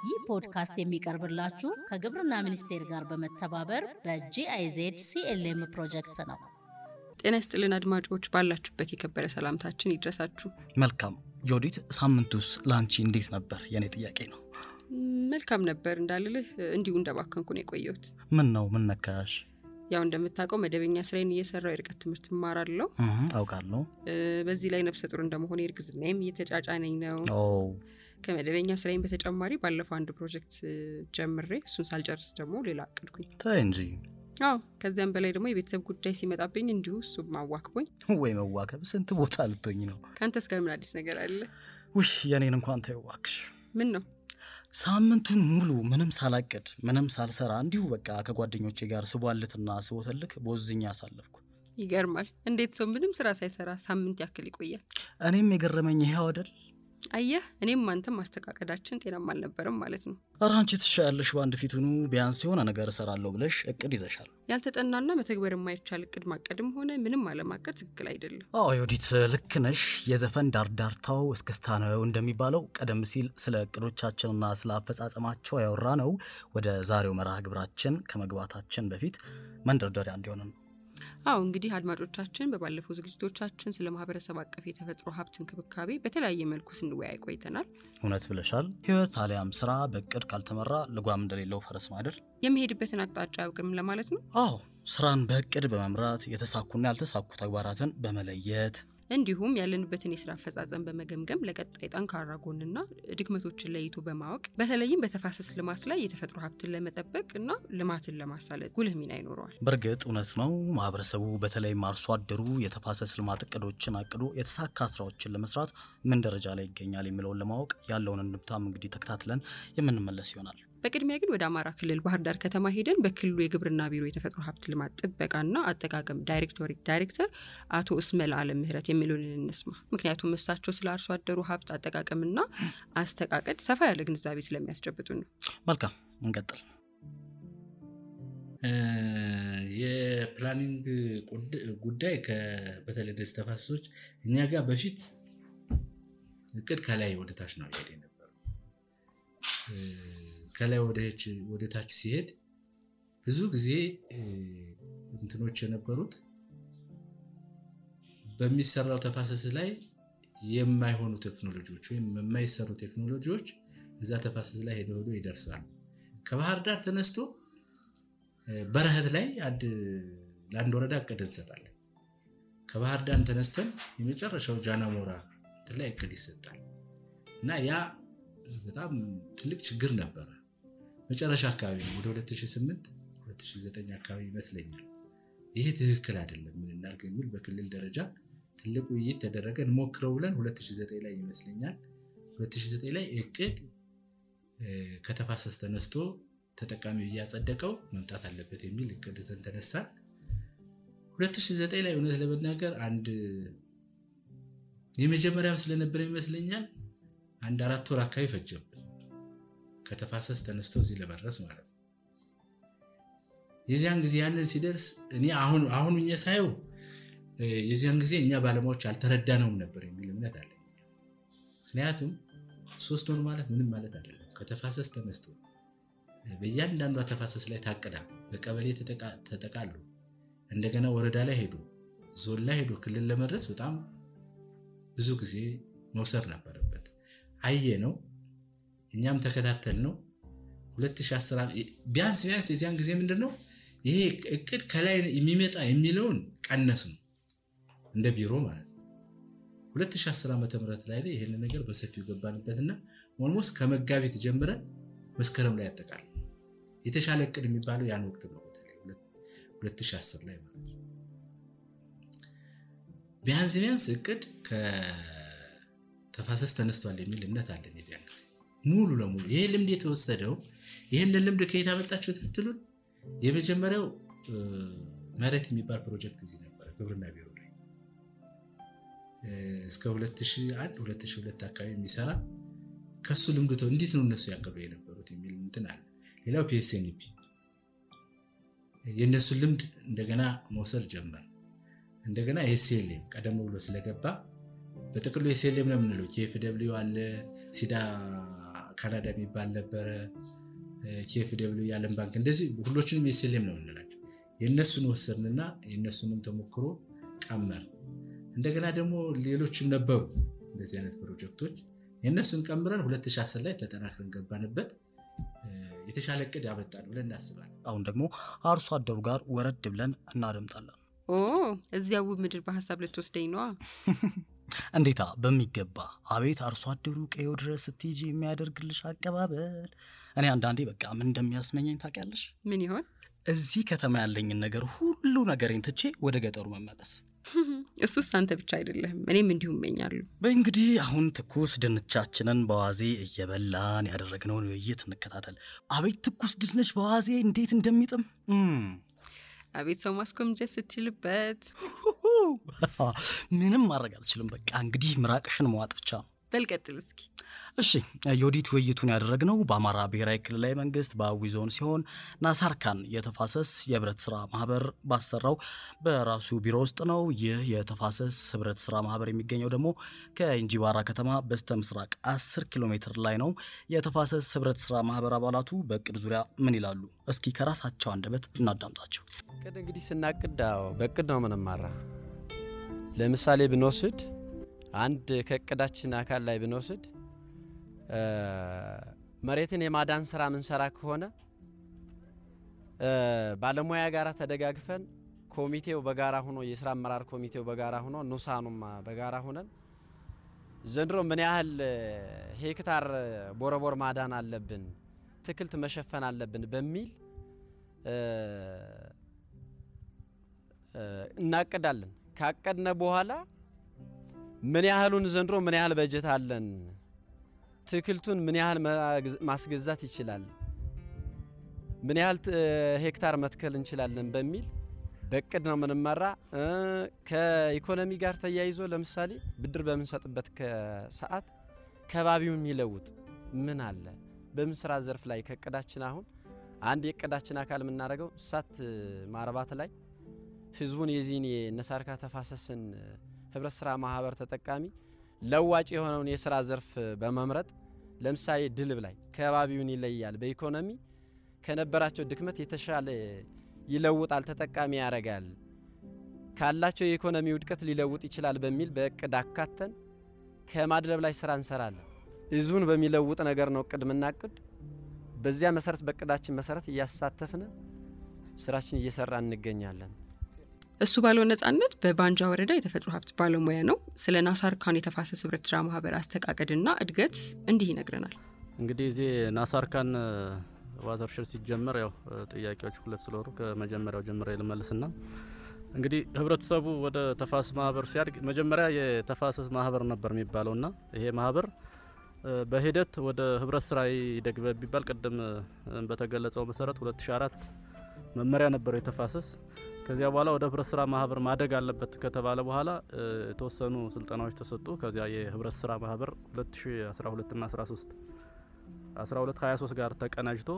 ይህ ፖድካስት የሚቀርብላችሁ ከግብርና ሚኒስቴር ጋር በመተባበር በጂአይዜድ ሲኤልኤም ፕሮጀክት ነው። ጤና ይስጥልን አድማጮች፣ ባላችሁበት የከበረ ሰላምታችን ይድረሳችሁ። መልካም ጆዲት፣ ሳምንቱስ ለአንቺ እንዴት ነበር? የኔ ጥያቄ ነው። መልካም ነበር እንዳልልህ እንዲሁ እንደባከንኩ ነው የቆየሁት። ምን ነው ምን ነካሽ? ያው እንደምታውቀው መደበኛ ስራዬን እየሰራው የርቀት ትምህርት እማራለሁ። እህ፣ አውቃለሁ። እ፣ በዚህ ላይ ነፍሰ ጡር እንደመሆነ እርግዝናዬም እየተጫጫነኝ ነው። ኦ ከመደበኛ ስራዬን በተጨማሪ ባለፈው አንድ ፕሮጀክት እ፣ ጀምሬ እሱን ሳልጨርስ ደግሞ ሌላ አቅድኩኝ። ተይ እንጂ አዎ ከዚያም በላይ ደግሞ የቤተሰብ ጉዳይ ሲመጣብኝ እንዲሁ እሱ ማዋክቦኝ። ወይ መዋከብ፣ ስንት ቦታ ልትሆኝ ነው? ከአንተስ ጋር ምን አዲስ ነገር አለ? ውሽ የኔን እንኳን ተይው እባክሽ። ምን ነው? ሳምንቱን ሙሉ ምንም ሳላቅድ ምንም ሳልሰራ እንዲሁ በቃ ከጓደኞቼ ጋር ስቧልትና ስቦተልክ ቦዝኛ አሳለፍኩ። ይገርማል። እንዴት ሰው ምንም ስራ ሳይሰራ ሳምንት ያክል ይቆያል? እኔም የገረመኝ ይሄው አይደል። አየህ፣ እኔም አንተም ማስተቃቀዳችን ጤናማ አልነበረም ማለት ነው። ኧረ አንቺ ትሻያለሽ በአንድ ፊቱኑ ቢያንስ የሆነ ነገር እሰራለሁ ብለሽ እቅድ ይዘሻል። ያልተጠናና መተግበር የማይቻል እቅድ ማቀድም ሆነ ምንም አለማቀድ ትክክል አይደለም። አዎ ዮዲት ልክ ነሽ። የዘፈን ዳርዳርታው እስክስታ ነው እንደሚባለው ቀደም ሲል ስለ እቅዶቻችንና ስለ አፈጻጸማቸው ያወራ ነው ወደ ዛሬው መርሃ ግብራችን ከመግባታችን በፊት መንደርደሪያ እንዲሆን ነው። አዎ እንግዲህ አድማጮቻችን በባለፈው ዝግጅቶቻችን ስለ ማህበረሰብ አቀፍ የተፈጥሮ ሀብት እንክብካቤ በተለያየ መልኩ ስንወያይ ቆይተናል። እውነት ብለሻል። ህይወት አሊያም ስራ በእቅድ ካልተመራ ልጓም እንደሌለው ፈረስ ነው አይደል? የሚሄድበትን አቅጣጫ አያውቅም ለማለት ነው። አዎ ስራን በእቅድ በመምራት የተሳኩና ያልተሳኩ ተግባራትን በመለየት እንዲሁም ያለንበትን የስራ አፈጻጸም በመገምገም ለቀጣይ ጠንካራ ጎንና ድክመቶችን ለይቶ በማወቅ በተለይም በተፋሰስ ልማት ላይ የተፈጥሮ ሀብትን ለመጠበቅ እና ልማትን ለማሳለጥ ጉልህ ሚና ይኖረዋል። በእርግጥ እውነት ነው። ማህበረሰቡ በተለይም አርሶ አደሩ የተፋሰስ ልማት እቅዶችን አቅዶ የተሳካ ስራዎችን ለመስራት ምን ደረጃ ላይ ይገኛል የሚለውን ለማወቅ ያለውን እንብታም እንግዲህ ተከታትለን የምንመለስ ይሆናል። በቅድሚያ ግን ወደ አማራ ክልል ባህር ዳር ከተማ ሄደን በክልሉ የግብርና ቢሮ የተፈጥሮ ሀብት ልማት ጥበቃና አጠቃቀም ዳይሬክቶሬት ዳይሬክተር አቶ እስመል አለም ምህረት የሚሉን እንስማ። ምክንያቱም እሳቸው ስለ አርሶ አደሩ ሀብት አጠቃቀምና አስተቃቀድ ሰፋ ያለ ግንዛቤ ስለሚያስጨብጡ ነው። መልካም እንቀጥል። የፕላኒንግ ቁድ- ጉዳይ ከ- በተለይ ደስ ተፋሰሶች እኛ ጋር በፊት እቅድ ከላይ ወደ ታች ነው እየሄደ የነበረው። እ፣ ከላይ ወደ- ወደ ታች ሲሄድ ብዙ ጊዜ እ፣ እንትኖች የነበሩት በሚሰራው ተፋሰስ ላይ የማይሆኑ ቴክኖሎጂዎች ወይም የማይሰሩ ቴክኖሎጂዎች እዛ ተፋሰስ ላይ ሄደ ሄዶ ይደርሳሉ። ከባህር ዳር ተነስቶ እ፣ በረሀት ላይ አንድ ለአንድ ወረዳ እቅድ እንሰጣለን። ከባህር ዳር ተነስተን የመጨረሻው ጃናሞራ እንትን ላይ እቅድ ይሰጣል እና ያ በጣም ትልቅ ችግር ነበረ። መጨረሻ አካባቢ ነው ወደ 2008 2009 አካባቢ ይመስለኛል። ይሄ ትክክል አይደለም ምን እናድርግ የሚል በክልል ደረጃ ትልቅ ውይይት ተደረገ። እንሞክረው ብለን 2009 ላይ ይመስለኛል 2009 ላይ እቅድ እ፣ ከተፋሰስ ተነስቶ ተጠቃሚው እያጸደቀው መምጣት አለበት የሚል እቅድ ይዘን ተነሳን። 2009 ላይ እውነት ለመናገር አንድ የመጀመሪያም ስለነበረ ይመስለኛል አንድ አራት ወር አካባቢ ፈጀብን ከተፋሰስ ተነስቶ እዚህ ለመድረስ ማለት ነው። የዚያን ጊዜ ያንን ሲደርስ እኔ አሁን አሁን እኛ ሳየው እ፣ የዚያን ጊዜ እኛ ባለሙያዎች አልተረዳነውም ነበር የሚል እምነት አለ። ምክንያቱም ሶስት ወር ማለት ምንም ማለት አይደለም። ከተፋሰስ ተነስቶ እ፣ በእያንዳንዷ ተፋሰስ ላይ ታቅዳ በቀበሌ ተጠቃ- ተጠቃሉ እንደገና ወረዳ ላይ ሄዶ ዞን ላይ ሄዶ ክልል ለመድረስ በጣም ብዙ ጊዜ መውሰድ ነበረበት። አየ ነው እኛም ተከታተል ነው 2010 ዓ- ቢያንስ ቢያንስ የዚያን ጊዜ ምንድን ነው ይሄ እቅድ ከላይ የሚመጣ የሚለውን ቀነስ ነው እንደ ቢሮ ማለት ነው። 2010 ዓ ም ላይ ላይ ይህን ነገር በሰፊው ገባንበትና ኦልሞስት ከመጋቢት ጀምረን መስከረም ላይ ያጠቃል የተሻለ እቅድ የሚባለው ያን ወቅት ነው። በተለይ 2010 ላይ ማለት ነው። ቢያንስ ቢያንስ እቅድ ከተፋሰስ ተነስቷል የሚል እምነት አለን። የዚያን ጊዜ ሙሉ ለሙሉ ይሄ ልምድ የተወሰደው ይህንን ልምድ ከየት አመጣችሁት ብትሉን የመጀመሪያው እ፣ መሬት የሚባል ፕሮጀክት እዚህ ነበረ ግብርና ቢሮ ላይ እ፣ እስከ 2001 2002 አካባቢ የሚሰራ ከሱ ልምድ ተው እንዴት ነው እነሱ ያቀዱ የነበሩት የሚል እንትን አለ። ሌላው ፒኤስኤንፒ የእነሱን ልምድ እንደገና መውሰድ ጀመር። እንደገና ኤስኤልኤም ቀደም ብሎ ስለገባ በጥቅሉ ኤስኤልኤም ነው የምንለው። ኬኤፍ ደብሊው አለ ሲዳ ካናዳ የሚባል ነበረ፣ ኬፍ ደብሊው የዓለም ባንክ እንደዚህ ሁሎችንም የሴሌም ነው የምንላቸው። የእነሱን ወሰድንና የእነሱንም ተሞክሮ ቀመር እንደገና ደግሞ ሌሎችም ነበሩ እንደዚህ አይነት ፕሮጀክቶች የእነሱን ቀምረን 2010 ላይ ተጠናክረን ገባንበት። የተሻለ እቅድ ያመጣል ብለን እናስባለን። አሁን ደግሞ አርሶ አደሩ ጋር ወረድ ብለን እናደምጣለን። ኦ እዚያ ውብ ምድር በሀሳብ ልትወስደኝ ነዋ። እንዴታ በሚገባ አቤት አርሶ አደሩ ቀዮ ድረስ ስትሄጂ የሚያደርግልሽ አቀባበል። እኔ አንዳንዴ በቃ ምን እንደሚያስመኘኝ ታውቂያለሽ? ምን ይሆን? እዚህ ከተማ ያለኝን ነገር ሁሉ ነገሬን ትቼ ወደ ገጠሩ መመለስ። እሱስ አንተ ብቻ አይደለህም፣ እኔም እንዲሁ እመኛለሁ። በእንግዲህ አሁን ትኩስ ድንቻችንን በዋዜ እየበላን ያደረግነውን ውይይት እንከታተል። አቤት ትኩስ ድንች በዋዜ እንዴት እንደሚጥም እም። አቤት ሰው ማስኮምጀት ስትችልበት። ምንም ማድረግ አልችልም። በቃ እንግዲህ ምራቅሽን መዋጥ ብቻ ነው። በልቀጥል እስኪ። እሺ የኦዲት ውይይቱን ያደረግነው በአማራ ብሔራዊ ክልላዊ መንግስት በአዊ ዞን ሲሆን ናሳርካን የተፋሰስ የህብረት ስራ ማህበር ባሰራው በራሱ ቢሮ ውስጥ ነው። ይህ የተፋሰስ ህብረት ስራ ማህበር የሚገኘው ደግሞ ከእንጂባራ ከተማ በስተ ምስራቅ 10 ኪሎ ሜትር ላይ ነው። የተፋሰስ ህብረት ስራ ማህበር አባላቱ በእቅድ ዙሪያ ምን ይላሉ? እስኪ ከራሳቸው አንደበት እናዳምጣቸው። እቅድ እንግዲህ ስናቅድ አዎ በእቅድ ነው ምንማራ። ለምሳሌ ብንወስድ አንድ ከእቅዳችን አካል ላይ ብንወስድ መሬትን የማዳን ስራ ምንሰራ ከሆነ ባለሙያ ጋር ተደጋግፈን ኮሚቴው በጋራ ሆኖ የስራ አመራር ኮሚቴው በጋራ ሆኖ ኑሳኑም በጋራ ሆነን ዘንድሮ ምን ያህል ሄክታር ቦረቦር ማዳን አለብን፣ ትክልት መሸፈን አለብን በሚል እናቅዳለን። ካቀድነ በኋላ ምን ያህሉን ዘንድሮ ምን ያህል በጀት አለን፣ ትክልቱን ምን ያህል ማስገዛት ይችላል፣ ምን ያህል ሄክታር መትከል እንችላለን በሚል በእቅድ ነው የምንመራ። ከኢኮኖሚ ጋር ተያይዞ ለምሳሌ ብድር በምንሰጥበት ሰዓት ከባቢውን የሚለውጥ ምን አለ በምን ስራ ዘርፍ ላይ ከእቅዳችን አሁን አንድ የእቅዳችን አካል የምናደርገው እንስሳት ማርባት ላይ ህዝቡን የዚህን የነሳርካ ተፋሰስን ህብረት ስራ ማህበር ተጠቃሚ ለዋጭ የሆነውን የስራ ዘርፍ በመምረጥ ለምሳሌ ድልብ ላይ ከባቢውን ይለያል፣ በኢኮኖሚ ከነበራቸው ድክመት የተሻለ ይለውጣል፣ ተጠቃሚ ያደርጋል፣ ካላቸው የኢኮኖሚ ውድቀት ሊለውጥ ይችላል በሚል በእቅድ አካተን ከማድለብ ላይ ስራ እንሰራለን። ህዝቡን በሚለውጥ ነገር ነው እቅድ የምናቅድ። በዚያ መሰረት በእቅዳችን መሰረት እያሳተፍን ስራችን እየሰራ እንገኛለን። እሱ ባለው ነጻነት በባንጃ ወረዳ የተፈጥሮ ሀብት ባለሙያ ነው። ስለ ናሳርካን የተፋሰስ ህብረት ስራ ማህበር አስተቃቀድና እድገት እንዲህ ይነግረናል። እንግዲህ እዚህ ናሳርካን ዋተርሸድ ሲጀመር ያው ጥያቄዎች ሁለት ስለሆኑ ከመጀመሪያው ጀምረ ልመልስና እንግዲህ ህብረተሰቡ ወደ ተፋሰስ ማህበር ሲያድግ መጀመሪያ የተፋሰስ ማህበር ነበር የሚባለውና ይሄ ማህበር በሂደት ወደ ህብረት ስራ ይደግ ቢባል ቅድም በተገለጸው መሰረት 2004 መመሪያ ነበረው የተፋሰስ ከዚያ በኋላ ወደ ህብረት ስራ ማህበር ማደግ አለበት ከተባለ በኋላ የተወሰኑ ስልጠናዎች ተሰጡ። ከዚያ የህብረት ስራ ማህበር 2012 ና 13 12 23 ጋር ተቀናጅቶ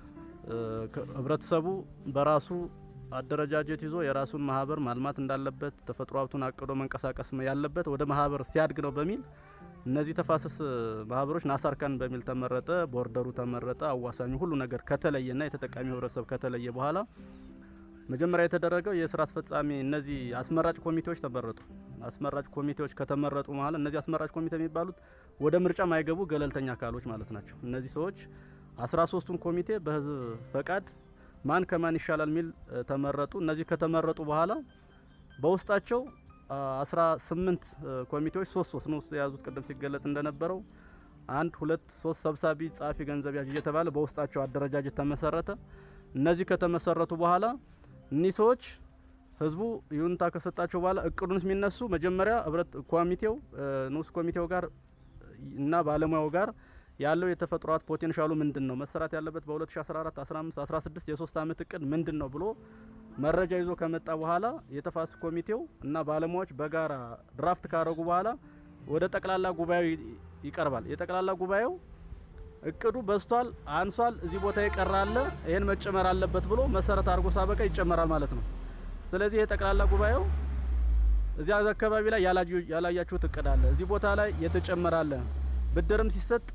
ህብረተሰቡ በራሱ አደረጃጀት ይዞ የራሱን ማህበር ማልማት እንዳለበት ተፈጥሮ ሀብቱን አቅዶ መንቀሳቀስ ያለበት ወደ ማህበር ሲያድግ ነው በሚል እነዚህ ተፋሰስ ማህበሮች ናሳርካን በሚል ተመረጠ። ቦርደሩ ተመረጠ። አዋሳኙ ሁሉ ነገር ከተለየና የተጠቃሚ ህብረተሰብ ከተለየ በኋላ መጀመሪያ የተደረገው የስራ አስፈጻሚ እነዚህ አስመራጭ ኮሚቴዎች ተመረጡ። አስመራጭ ኮሚቴዎች ከተመረጡ በኋላ እነዚህ አስመራጭ ኮሚቴ የሚባሉት ወደ ምርጫ ማይገቡ ገለልተኛ አካሎች ማለት ናቸው። እነዚህ ሰዎች አስራ ሶስቱን ኮሚቴ በህዝብ ፈቃድ ማን ከማን ይሻላል የሚል ተመረጡ። እነዚህ ከተመረጡ በኋላ በውስጣቸው አስራ ስምንት ኮሚቴዎች ሶስት ሶስት ነው የያዙት። ቅድም ሲገለጽ እንደነበረው አንድ ሁለት ሶስት ሰብሳቢ፣ ጸሐፊ፣ ገንዘብ ያዥ እየተባለ በውስጣቸው አደረጃጀት ተመሰረተ። እነዚህ ከተመሰረቱ በኋላ እኒህ ሰዎች ህዝቡ ይሁንታ ከሰጣቸው በኋላ እቅዱን የሚነሱ መጀመሪያ ህብረት ኮሚቴው ንዑስ ኮሚቴው ጋር እና ባለሙያው ጋር ያለው የተፈጥሮ ሀብት ፖቴንሻሉ ምንድን ነው መሰራት ያለበት በ2014 15 16 የሶስት አመት እቅድ ምንድን ነው ብሎ መረጃ ይዞ ከመጣ በኋላ የተፋሰስ ኮሚቴው እና ባለሙያዎች በጋራ ድራፍት ካረጉ በኋላ ወደ ጠቅላላ ጉባኤው ይቀርባል። የጠቅላላ ጉባኤው እቅዱ በዝቷል፣ አንሷል፣ እዚህ ቦታ ይቀራል፣ ይህን መጨመር አለበት ብሎ መሰረት አድርጎ ሳበቃ ይጨመራል ማለት ነው። ስለዚህ የጠቅላላ ጉባኤው እዚያ አካባቢ ላይ ያላያችሁት እቅድ አለ፣ እዚህ ቦታ ላይ የተጨመረ አለ፣ ብድርም ሲሰጥ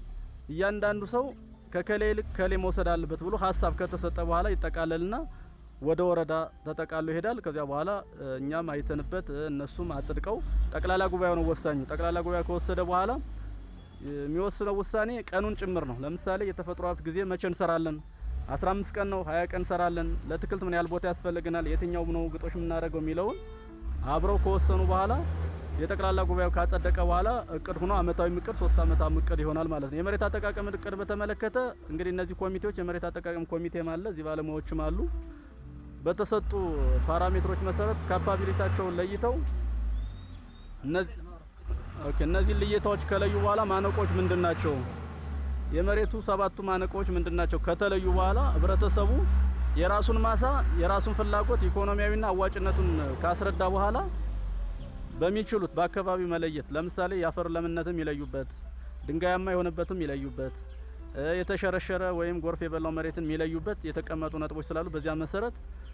እያንዳንዱ ሰው ከከሌ ይልቅ ከሌ መውሰድ አለበት ብሎ ሀሳብ ከተሰጠ በኋላ ይጠቃለልና ወደ ወረዳ ተጠቃሎ ይሄዳል። ከዚያ በኋላ እኛም አይተንበት እነሱም አጽድቀው ጠቅላላ ጉባኤው ነው ወሳኙ። ጠቅላላ ጉባኤ ከወሰደ በኋላ የሚወስነው ውሳኔ ቀኑን ጭምር ነው። ለምሳሌ የተፈጥሮ ሀብት ጊዜ መቼ እንሰራለን? 15 ቀን ነው፣ 20 ቀን እንሰራለን። ለትክልት ምን ያህል ቦታ ያስፈልገናል? የትኛው ነው ግጦሽ የምናደርገው የሚለውን አብረው ከወሰኑ በኋላ የጠቅላላ ጉባኤው ካጸደቀ በኋላ እቅድ ሆኖ አመታዊ እቅድ ሶስት አመታዊ እቅድ ይሆናል ማለት ነው። የመሬት አጠቃቀም እቅድ በተመለከተ እንግዲህ እነዚህ ኮሚቴዎች የመሬት አጠቃቀም ኮሚቴም አለ፣ እዚህ ባለሙያዎችም አሉ። በተሰጡ ፓራሜትሮች መሰረት ካፓቢሊታቸውን ለይተው እነዚህ ኦኬ እነዚህ ልየታዎች ከለዩ በኋላ ማነቆች ምንድን ናቸው? የመሬቱ ሰባቱ ማነቆች ምንድን ናቸው? ከተለዩ በኋላ ህብረተሰቡ የራሱን ማሳ የራሱን ፍላጎት ኢኮኖሚያዊና አዋጭነቱን ካስረዳ በኋላ በሚችሉት በአካባቢው መለየት ለምሳሌ የአፈር ለምነትም ይለዩበት፣ ድንጋያማ የሆነበትም ይለዩበት፣ የተሸረሸረ ወይም ጎርፍ የበላው መሬትን የሚለዩበት የተቀመጡ ነጥቦች ስላሉ በዚያ መሰረት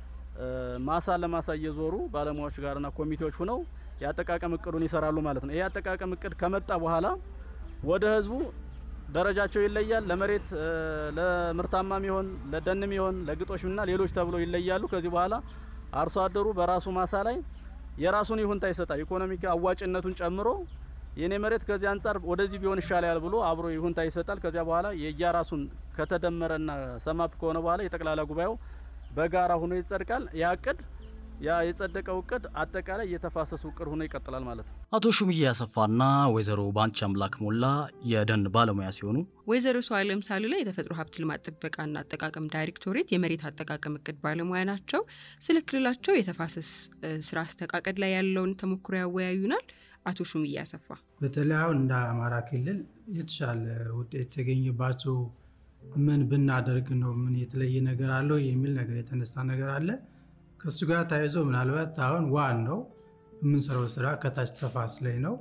ማሳ ለማሳ እየዞሩ ባለሙያዎች ጋርና ኮሚቴዎች ሁነው የአጠቃቀም እቅዱን ይሰራሉ ማለት ነው። ይሄ የአጠቃቀም እቅድ ከመጣ በኋላ ወደ ህዝቡ ደረጃቸው ይለያል። ለመሬት ለምርታማም ይሆን ለደንም ይሆን ለግጦሽና ሌሎች ተብሎ ይለያሉ። ከዚህ በኋላ አርሶ አደሩ በራሱ ማሳ ላይ የራሱን ይሁንታ ይሰጣል። ኢኮኖሚክ አዋጭነቱን ጨምሮ የኔ መሬት ከዚህ አንጻር ወደዚህ ቢሆን ይሻላል ብሎ አብሮ ይሁንታ ይሰጣል። ከዚያ በኋላ የየራሱን ከተደመረና ሰማፕ ከሆነ በኋላ የጠቅላላ ጉባኤው በጋራ ሆኖ ይጸድቃል። ያ እቅድ ያ የጸደቀው እቅድ አጠቃላይ የተፋሰሱ እቅድ ሆኖ ይቀጥላል ማለት ነው። አቶ ሹምዬ አሰፋና ወይዘሮ ባንቺ አምላክ ሞላ የደን ባለሙያ ሲሆኑ ወይዘሮ ሰው አለም ሳሉላ የተፈጥሮ ሀብት ልማት ጥበቃና አጠቃቀም ዳይሬክቶሬት የመሬት አጠቃቀም እቅድ ባለሙያ ናቸው። ስለ ክልላቸው የተፋሰስ ስራ አስተቃቀድ ላይ ያለውን ተሞክሮ ያወያዩናል። አቶ ሹምዬ አሰፋ በተለይ አሁን እንደ አማራ ክልል የተሻለ ውጤት የተገኘባቸው ምን ብናደርግ ነው ምን የተለየ ነገር አለው የሚል ነገር የተነሳ ነገር አለ። ከእሱ ጋር ተያይዞ ምናልባት አሁን ዋናው የምንሰራው ስራ ከታች ተፋስ ላይ ነው፣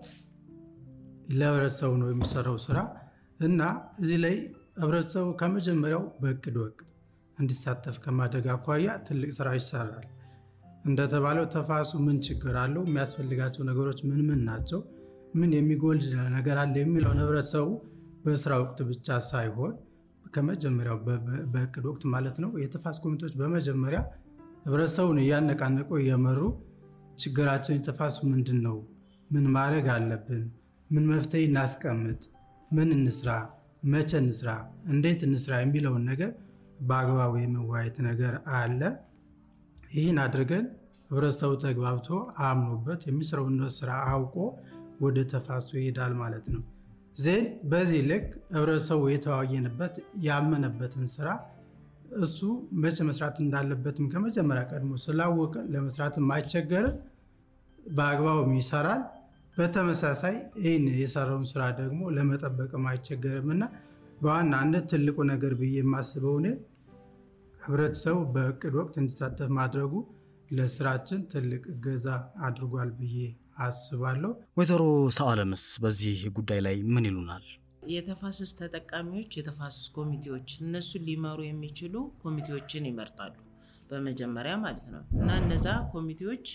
ለህብረተሰቡ ነው የሚሰራው ስራ እና እዚህ ላይ ህብረተሰቡ ከመጀመሪያው በእቅድ ወቅት እንዲሳተፍ ከማድረግ አኳያ ትልቅ ስራ ይሰራል። እንደተባለው ተፋሱ ምን ችግር አለው፣ የሚያስፈልጋቸው ነገሮች ምን ምን ናቸው፣ ምን የሚጎል ነገር አለ የሚለውን ህብረተሰቡ በስራ ወቅት ብቻ ሳይሆን ከመጀመሪያው በእቅድ ወቅት ማለት ነው የተፋስ ኮሚቴዎች በመጀመሪያ ህብረተሰቡን እያነቃነቁ እየመሩ ችግራችን የተፋሱ ምንድን ነው፣ ምን ማድረግ አለብን፣ ምን መፍትሄ እናስቀምጥ፣ ምን እንስራ፣ መቼ እንስራ፣ እንዴት እንስራ የሚለውን ነገር በአግባቡ የመወያየት ነገር አለ። ይህን አድርገን ህብረተሰቡ ተግባብቶ አምኖበት የሚሰራውን ስራ አውቆ ወደ ተፋሱ ይሄዳል ማለት ነው። ዜን በዚህ ልክ ህብረተሰቡ የተወያየንበት ያመነበትን ስራ እሱ መቼ መስራት እንዳለበትም ከመጀመሪያ ቀድሞ ስላወቀ ለመስራትም አይቸገርም፣ በአግባቡም ይሰራል። በተመሳሳይ ይህን የሰራውን ስራ ደግሞ ለመጠበቅም አይቸገርም እና በዋናነት ትልቁ ነገር ብዬ የማስበው እኔ ህብረተሰቡ በእቅድ ወቅት እንዲሳተፍ ማድረጉ ለስራችን ትልቅ እገዛ አድርጓል ብዬ አስባለሁ። ወይዘሮ ሰአለምስ በዚህ ጉዳይ ላይ ምን ይሉናል? የተፋሰስ ተጠቃሚዎች የተፋሰስ ኮሚቴዎች እነሱን ሊመሩ የሚችሉ ኮሚቴዎችን ይመርጣሉ በመጀመሪያ ማለት ነው እና እነዛ ኮሚቴዎች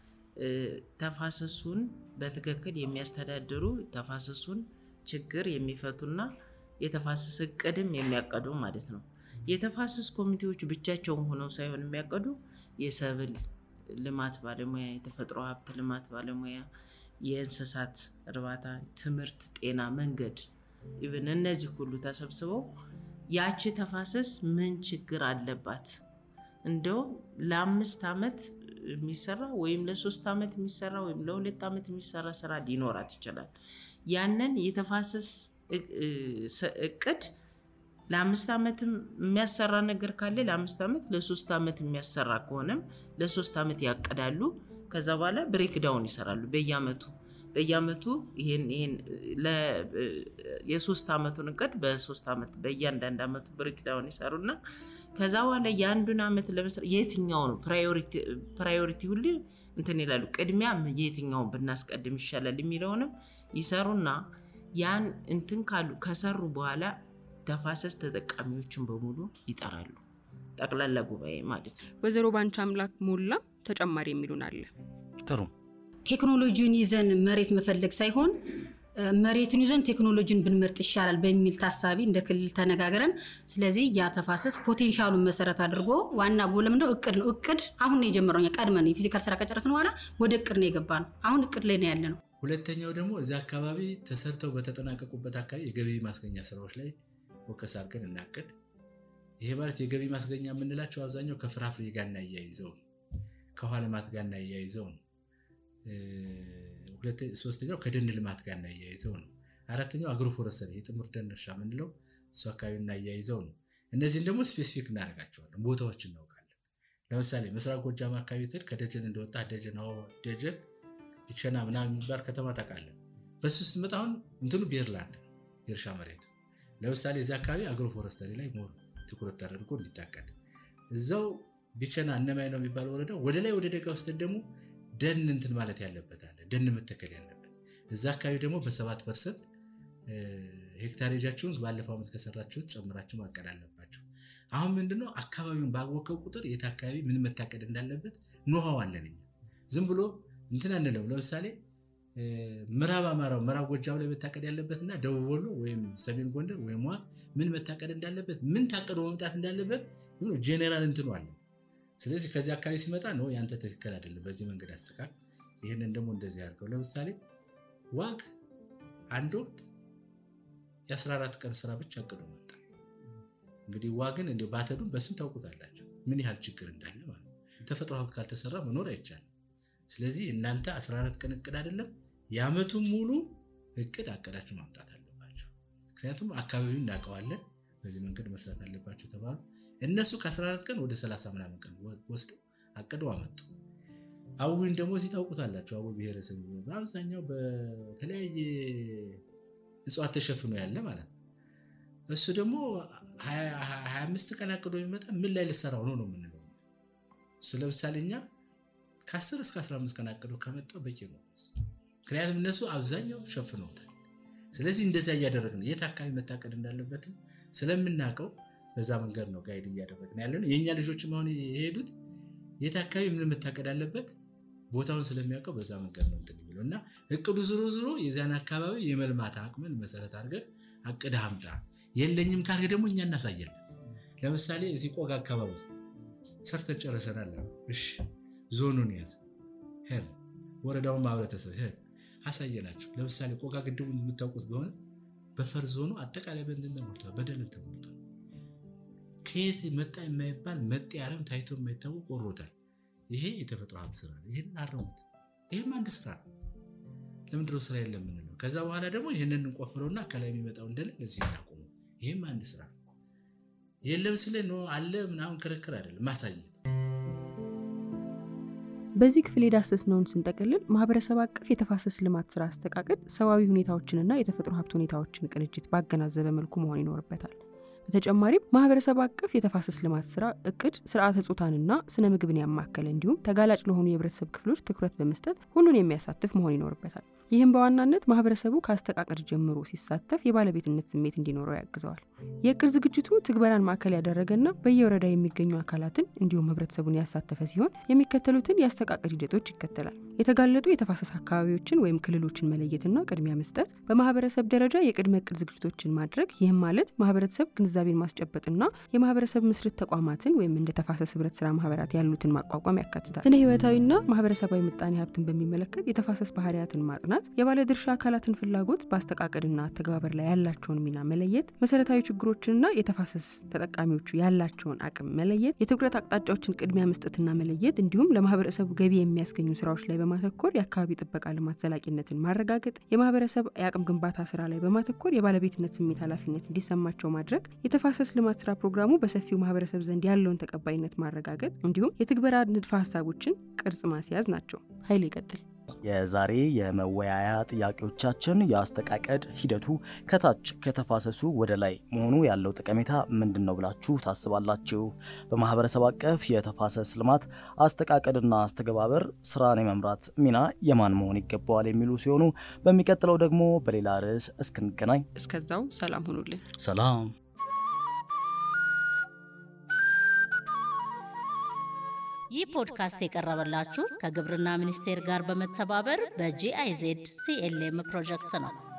ተፋሰሱን በትክክል የሚያስተዳድሩ ተፋሰሱን ችግር የሚፈቱና የተፋሰስ እቅድም የሚያቀዱ ማለት ነው። የተፋሰስ ኮሚቴዎች ብቻቸውን ሆነው ሳይሆን የሚያቀዱ የሰብል ልማት ባለሙያ፣ የተፈጥሮ ሀብት ልማት ባለሙያ፣ የእንስሳት እርባታ፣ ትምህርት፣ ጤና፣ መንገድ ኢቨን እነዚህ ሁሉ ተሰብስበው ያቺ ተፋሰስ ምን ችግር አለባት እንደው ለአምስት ዓመት የሚሰራ ወይም ለሶስት ዓመት የሚሰራ ወይም ለሁለት ዓመት የሚሰራ ስራ ሊኖራት ይችላል። ያንን የተፋሰስ እቅድ ለአምስት ዓመትም የሚያሰራ ነገር ካለ ለአምስት ዓመት፣ ለሶስት ዓመት የሚያሰራ ከሆነም ለሶስት ዓመት ያቅዳሉ። ከዛ በኋላ ብሬክዳውን ይሰራሉ በየአመቱ በየአመቱ ይሄን ይሄን የሶስት አመቱን እቅድ በሶስት አመት በእያንዳንድ አመቱ ብሬክዳውን ይሰሩና ከዛ በኋላ የአንዱን አመት ለመስራት የትኛው ነው ፕራዮሪቲ ሁሌ እንትን ይላሉ። ቅድሚያ የትኛውን ብናስቀድም ይሻላል የሚለውንም ይሰሩና ያን እንትን ካሉ ከሰሩ በኋላ ተፋሰስ ተጠቃሚዎችን በሙሉ ይጠራሉ። ጠቅላላ ጉባኤ ማለት ነው። ወይዘሮ ባንቺ አምላክ ሞላ ተጨማሪ የሚሉን አለ። ጥሩ ቴክኖሎጂውን ይዘን መሬት መፈለግ ሳይሆን መሬትን ይዘን ቴክኖሎጂን ብንመርጥ ይሻላል በሚል ታሳቢ እንደ ክልል ተነጋግረን፣ ስለዚህ ያ ተፋሰስ ፖቴንሻሉን መሰረት አድርጎ ዋና ጎል ምንድነው? እቅድ ነው። እቅድ አሁን ነው የጀመረው። እኛ ቀድመን የፊዚካል ስራ ከጨረስን በኋላ ወደ እቅድ ነው የገባ ነው። አሁን እቅድ ላይ ነው ያለ ነው። ሁለተኛው ደግሞ እዚያ አካባቢ ተሰርተው በተጠናቀቁበት አካባቢ የገቢ ማስገኛ ስራዎች ላይ ፎከስ አድርገን እናቅድ። ይሄ ማለት የገቢ ማስገኛ የምንላቸው አብዛኛው ከፍራፍሬ ጋር እናያይዘው ነው፣ ከውሃ ልማት ጋር እናያይዘው ነው። ሶስተኛው ከደን ልማት ጋር እናያይዘው ነው። አራተኛው አግሮ ፎረስተሪ የጥምር ደን እርሻ የምንለው እሱ አካባቢ እናያይዘው ነው። እነዚህን ደግሞ ስፔሲፊክ እናደርጋቸዋለን፣ ቦታዎች እናውቃለን። ለምሳሌ ምስራቅ ጎጃም አካባቢ ትል ከደጀን እንደወጣ ደጀን ደጀን ቢቸና ምናምን የሚባል ከተማ ታውቃለህ። በሱ ስትመጣ አሁን እንትኑ ቤርላንድ የእርሻ መሬቱ ለምሳሌ እዚህ አካባቢ አግሮ ፎረስተሪ ላይ ሞር ትኩረት ተደርጎ እንዲታቀድ እዛው ቢቸና እነማይ ነው የሚባል ወረዳ ወደ ላይ ወደ ደጋ ውስጥ ደግሞ ደን እንትን ማለት ያለበት አለ ደን መተከል ያለበት እዛ አካባቢ ደግሞ በሰባት ፐርሰንት ሄክታሬጃችሁን ባለፈው ዓመት ከሰራችሁት ጨምራችሁ ማቀድ አለባቸው። አሁን ምንድነው አካባቢውን ባወቀው ቁጥር የት አካባቢ ምን መታቀድ እንዳለበት ኖሃው አለን እኛ ዝም ብሎ እንትን አንለው። ለምሳሌ ምዕራብ አማራው ምዕራብ ጎጃም ላይ መታቀድ ያለበት እና ደቡብ ወሎ ወይም ሰሜን ጎንደር ወይም ዋ ምን መታቀድ እንዳለበት ምን ታቀዶ መምጣት እንዳለበት ጄኔራል እንትኑ አለ። ስለዚህ ከዚህ አካባቢ ሲመጣ ነው ያንተ ትክክል አይደለም፣ በዚህ መንገድ አስተካክል፣ ይህንን ደግሞ እንደዚህ አድርገው። ለምሳሌ ዋግ አንድ ወቅት የ14 ቀን ስራ ብቻ አቅዶ መጣ። እንግዲህ ዋግን እንዲ ባተዱን በስም ታውቁታላችሁ ምን ያህል ችግር እንዳለ ማለት ነው። ተፈጥሮ ሀብት ካልተሰራ መኖር አይቻልም። ስለዚህ እናንተ 14 ቀን እቅድ አይደለም የአመቱን ሙሉ እቅድ አቀዳችሁ ማምጣት አለባቸው። ምክንያቱም አካባቢውን እናውቀዋለን፣ በዚህ መንገድ መስራት አለባቸው ተባሉ። እነሱ ከ14 ቀን ወደ 30 ምናምን ቀን ወስደው አቅደው አመጡ። አዊን ደግሞ እዚህ ታውቁታላችሁ። አዊ ብሔረሰብ በአብዛኛው በተለያየ እጽዋት ተሸፍኖ ያለ ማለት ነው። እሱ ደግሞ 25 ቀን አቅዶ የሚመጣ ምን ላይ ልሰራው ነው ነው የምንለው እሱ ለምሳሌ እኛ ከ10 እስከ 15 ቀን አቅዶ ከመጣ በቂ ነው። ምክንያቱም እነሱ አብዛኛው ሸፍነውታል። ስለዚህ እንደዚያ እያደረግን የት አካባቢ መታቀድ እንዳለበትን ስለምናውቀው በዛ መንገድ ነው ጋይድ እያደረግን ያለ ነው። የእኛ ልጆችም አሁን የሄዱት የት አካባቢ ምን መታቀድ አለበት ቦታውን ስለሚያውቀው በዛ መንገድ ነው እንትን የሚለው እና እቅዱ ዝሮ ዝሮ የዚያን አካባቢ የመልማት አቅምን መሰረት አድርገን አቅድ አምጣ። የለኝም ካልክ ደግሞ እኛ እናሳያለን። ለምሳሌ እዚህ ቆጋ አካባቢ ሰርተን ጨርሰናል። እሺ ዞኑን ያዘ ሄድ ወረዳውን ማህበረተሰብ ሄድ አሳየናቸው። ለምሳሌ ቆጋ ግድቡን የምታውቁት ከሆነ በፈር ዞኑ አጠቃላይ በእንትን ተሞልቷል፣ በደለል ተሞልቷል። ከየት መጣ የማይባል መጤ አረም ታይቶ የማይታወቅ ወሮታል። ይሄ የተፈጥሮ ሀብት ስራ ነው። ይህን አረሙት። ይህም አንድ ስራ ነው። ለምንድነው ስራ የለም የምንለው? ከዛ በኋላ ደግሞ ይህንን እንቆፍረውና ከላይ የሚመጣው እንደለ ለዚህ እናቆሙ። ይህም አንድ ስራ ነው። የለም ስለ ነው አለ ምናምን ክርክር አይደለም፣ ማሳየት በዚህ ክፍል የዳሰስነውን ስንጠቅልል ማህበረሰብ አቀፍ የተፋሰስ ልማት ስራ አስተቃቀድ ሰብአዊ ሁኔታዎችንና የተፈጥሮ ሀብት ሁኔታዎችን ቅንጅት ባገናዘበ መልኩ መሆን ይኖርበታል። በተጨማሪም ማህበረሰብ አቀፍ የተፋሰስ ልማት ስራ እቅድ ስርዓተ ጾታንና ስነ ምግብን ያማከለ እንዲሁም ተጋላጭ ለሆኑ የህብረተሰብ ክፍሎች ትኩረት በመስጠት ሁሉን የሚያሳትፍ መሆን ይኖርበታል። ይህም በዋናነት ማህበረሰቡ ከአስተቃቀድ ጀምሮ ሲሳተፍ የባለቤትነት ስሜት እንዲኖረው ያግዘዋል። የእቅድ ዝግጅቱ ትግበራን ማዕከል ያደረገና በየወረዳ የሚገኙ አካላትን እንዲሁም ህብረተሰቡን ያሳተፈ ሲሆን የሚከተሉትን የአስተቃቀድ ሂደቶች ይከተላል። የተጋለጡ የተፋሰስ አካባቢዎችን ወይም ክልሎችን መለየትና ቅድሚያ መስጠት፣ በማህበረሰብ ደረጃ የቅድመ እቅድ ዝግጅቶችን ማድረግ። ይህም ማለት ማህበረሰብ ግንዛቤን ማስጨበጥና የማህበረሰብ ምስርት ተቋማትን ወይም እንደ ተፋሰስ ህብረት ስራ ማህበራት ያሉትን ማቋቋም ያካትታል። ስነ ህይወታዊና ማህበረሰባዊ ምጣኔ ሀብትን በሚመለከት የተፋሰስ ባህሪያትን ማጥናት፣ የባለድርሻ አካላትን ፍላጎት በአስተቃቀድና አተገባበር ላይ ያላቸውን ሚና መለየት፣ መሰረታዊ ችግሮችንና የተፋሰስ ተጠቃሚዎቹ ያላቸውን አቅም መለየት፣ የትኩረት አቅጣጫዎችን ቅድሚያ መስጠትና መለየት እንዲሁም ለማህበረሰቡ ገቢ የሚያስገኙ ስራዎች ላይ በማተኮር የአካባቢ ጥበቃ ልማት ዘላቂነትን ማረጋገጥ፣ የማህበረሰብ የአቅም ግንባታ ስራ ላይ በማተኮር የባለቤትነት ስሜት ኃላፊነት እንዲሰማቸው ማድረግ፣ የተፋሰስ ልማት ስራ ፕሮግራሙ በሰፊው ማህበረሰብ ዘንድ ያለውን ተቀባይነት ማረጋገጥ እንዲሁም የትግበራ ንድፈ ሀሳቦችን ቅርጽ ማስያዝ ናቸው። ኃይል ይቀጥል። የዛሬ የመወያያ ጥያቄዎቻችን የአስተቃቀድ ሂደቱ ከታች ከተፋሰሱ ወደ ላይ መሆኑ ያለው ጠቀሜታ ምንድን ነው ብላችሁ ታስባላችሁ? በማህበረሰብ አቀፍ የተፋሰስ ልማት አስተቃቀድና አስተገባበር ስራን የመምራት ሚና የማን መሆን ይገባዋል የሚሉ ሲሆኑ በሚቀጥለው ደግሞ በሌላ ርዕስ እስክንገናኝ እስከዛው ሰላም ሁኑልን። ሰላም። ይህ ፖድካስት የቀረበላችሁ ከግብርና ሚኒስቴር ጋር በመተባበር በጂአይዜድ ሲኤልኤም ፕሮጀክት ነው።